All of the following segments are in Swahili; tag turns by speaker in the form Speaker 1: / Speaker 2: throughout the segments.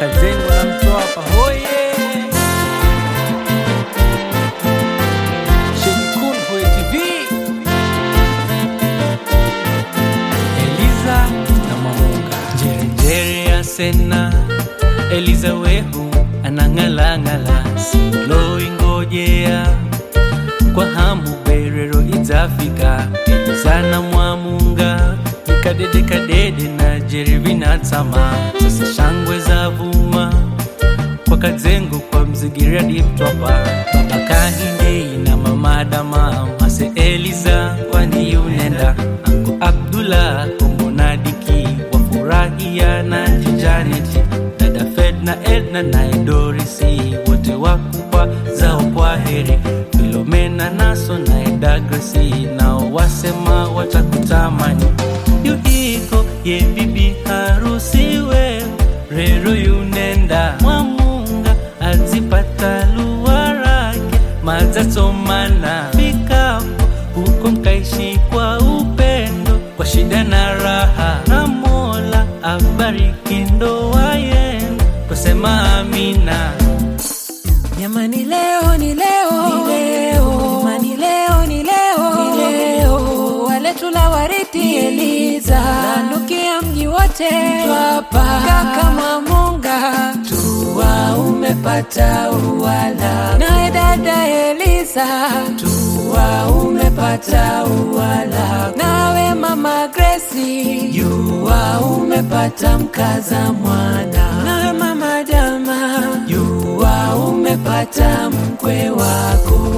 Speaker 1: Kazengo na Mtwapa hoye Sheni Kun Hoye TV Eliza na Mamunga Njerenjere ya Sena Eliza wehu anang'alang'ala siloi ngojea kwa hamu berero idzafika elizana mwamunga ikadede kadede na jerevi na tsama sasa shangwe za vuma kwa kadzengo kwa mzigira diptwapa baba kahindei na mamadama mase eliza kwani yunenda anko abdullah komonadiki wafurahia na jijaneti dada fed na edna na edorisi wote wakupa zao kwa heri filomena naso na edagresi nao wasema watakutamani yuhiko ye bibi harusi we rero yunenda mwamunga azipata luwarake mazatsomana fikapo huko mkaishi kwa upendo kwa shida na raha na mola abariki ndoa yenu twasema amina
Speaker 2: Jamani, leo ni leo, ni leo. Jamani, leo ni leo, ni leo. Wale tula wariti Eliza nanukia mji wote twapa kaka Mamunga tuwa umepata uwala naye dada Eliza tuwa umepata uwala nawe mama Gracie yuwa umepata mkaza mwana nawe mama Jama yuwa umepata mkwe wako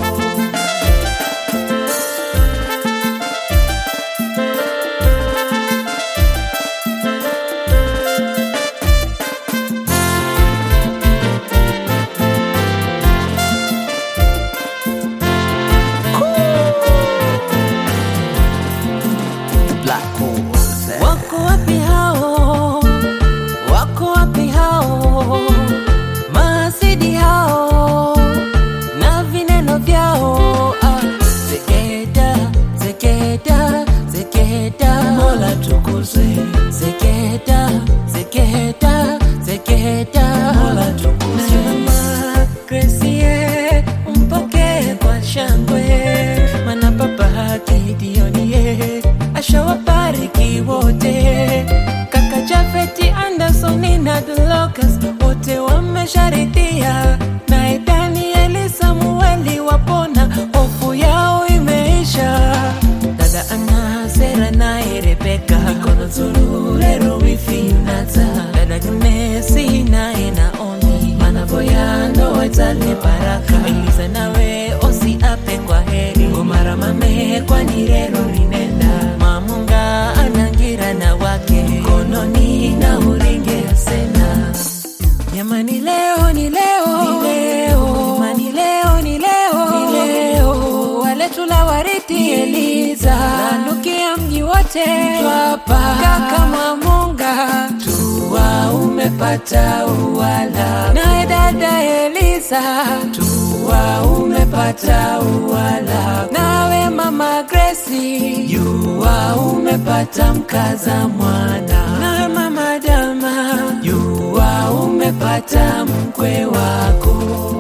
Speaker 2: Wako wapi hao? Wako wapi hao? Maasidi hao na vineno vyao. Ah, Zeketa, zeketa, zeketa, Mola tukuzwe. Zeketa, zeketa, zeketa, Mola tukuzwe. Mama Gracie, mpokee kwa shangwe, maana baba Gidionie ashawabariki wote. Kaka Jafeti Anderson na Dolokas wote wamesharidhia, naye Danieli Samueli wapona, hofu yao imeisha. Dada Ana Sera naye Rebeka mikono Zulurero wifi Yunata dada Gnesi naye Naomi manavoya ndoa itale baraka Eliza nawe osi ape kwa heri Ngomara mame kwani rero rinenda Mamunga anangira na wake mkononi na uringe asena Jamani, leo ni leo, ni leo. Jamani, leo ni leo, ni leo. Wale tula wariti Eliza nanukia mji wote twapa kaka Mamunga tuwa umepata uwala naye dada Eliza tuwa umepata uwala nawe mama Gracie yuwa umepata mkaza mwana nawe mama Dama yuwa umepata mkwe wako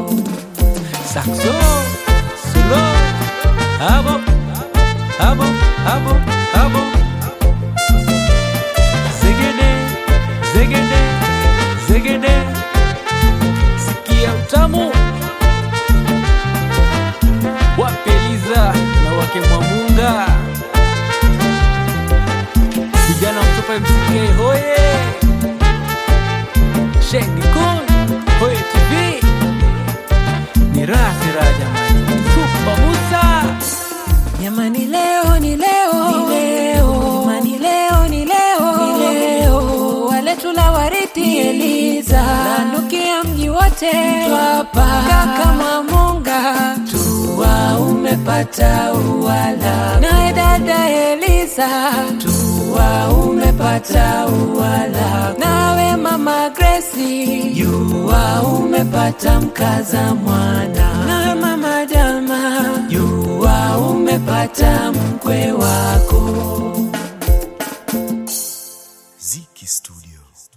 Speaker 1: Saxo, solo, abo, abo, abo, abo. Zegede, zegede, zegede. Sikia utamu. Wape Eliza na wake Mwamunga. Vijana wa Mtwapa MCK hoye. Sheni Kun, hoye TV ni raha si raha jamani. Supa Musa
Speaker 2: Jamani, leo ni leo, ni leo. Jamani, leo ni leo, ni leo. Wale tula wariti Eliza nanukia mji wote twapa kaka Mamunga tuwa umepata uwala naye dada Eliza tuwa umepata uwala nawe mama Gracie yuwa umepata mkaza mwana nawe mama Jama yuwa umepata mkwe wako
Speaker 3: Ziki Studio.